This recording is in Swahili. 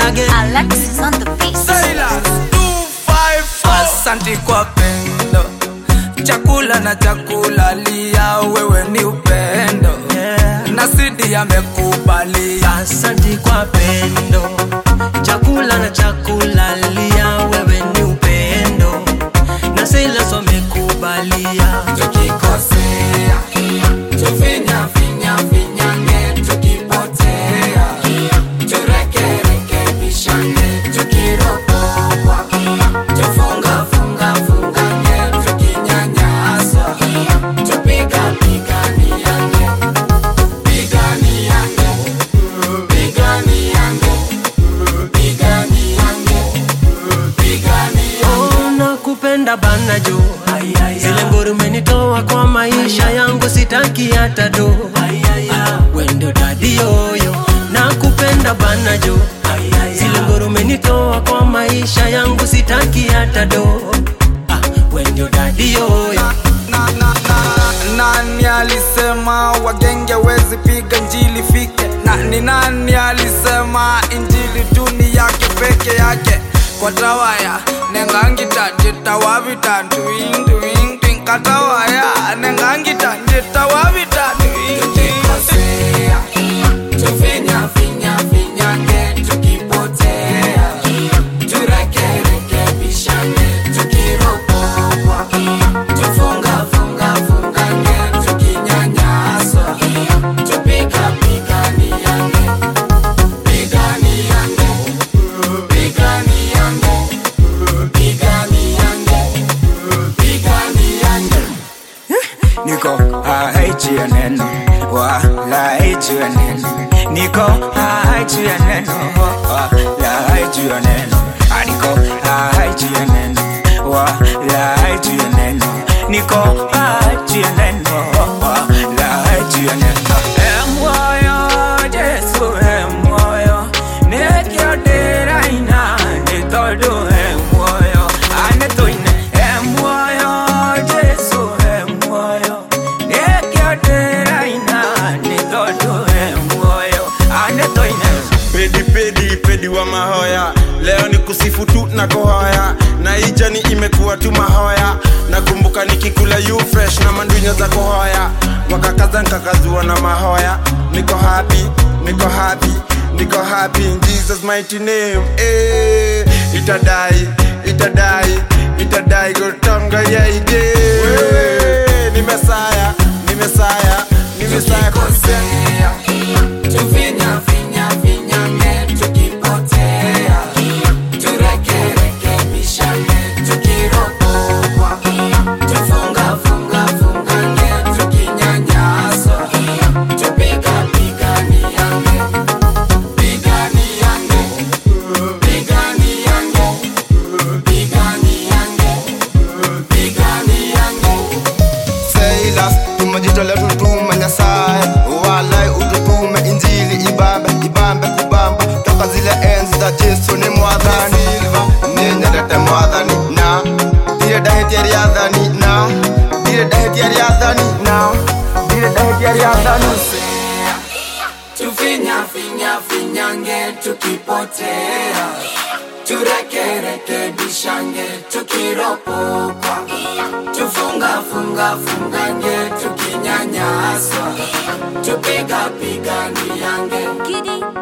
again. Alexis on the beat. Silas 254 Asante kwa pendo chakula na chakula lia wewe ni upendo Yeah. na sidi amekubalia Asante kwa pendo, chakula na chakula lia, wewe ni upendo na Silas wamekubalia. tukikosea tufinya finya finyange tukipotea turekerekebishane tukiropokwa tufunga funga fungange tukinyanyaswa tupigapiganiange piganiange piganiange piganiange piganiange Oh, nakupenda bana jo, zile ngori umenitoa kwa maisha yangu, sitaki hata do. Wendo dadi yoyo, nakupenda bana jo, zile ngori umenitoa kwa maisha yangu, sitaki hata do. Ah, Wendo dadi yoyo. na, na, na, nani alisema wagenge wezi piga njili fike na ni nani alisema injili tuni yake peke yake kwa tawaya nengangita nditawavita nduinduindin katawaya nengangita nditawavita tukikosea tufinya finya finyange tukipotea turekerekebishane tukiropokwa tufunga funga fungange tukinyanyaswa tupigapiganiange piganiange piganiange piganiange piganiange niko haichi ya neno wala haichi ya neno niko haichi ya neno wala haichi ya neno Ah, niko haichi ya neno wala haichi ya neno niko haichi ya neno wala haichi ya neno Eh, moyo Jesu eh, moyo nekiotera ina nitodo eh, moyo anetoine eh, moyo Jesu eh, moyo nekiotera ina nitodo eh, moyo anetoine pedi pedi pedi wa mahoya leo ni kusifu tu na kuhoya na hii jani imekuwa tu mahoya nakumbuka nikikula you fresh na mandunya za kuhoya wakakaza nkakazua na mahoya niko happy niko happy niko happy in jesus mighty name eh itadai itadai itadai gotonga ya ide ni mesaya ni mesaya ni mesaya tukikosea tufinya finya finyange tukipotea turekerekebishane tukiropokwa tufunga funga fungange tukinyanyaswa tupigapiganiange piganiange piganiange piganiange piganiange Silas, tumejitolea tutume Nyasaye, walai ututume Injili ibambe ibambe kubamba toka zile enzi za Yesu ni mwathani ninyendete mwathani na ndire ndahitia riathani na ndire ndahitia riathani na ndire ndahitia riathani tukikosea tufinya finya finyange tukipotea turekerekebishange tukiropokwa tufunga funga fungange tukinyanyaswa tupigapiganiange Giddy.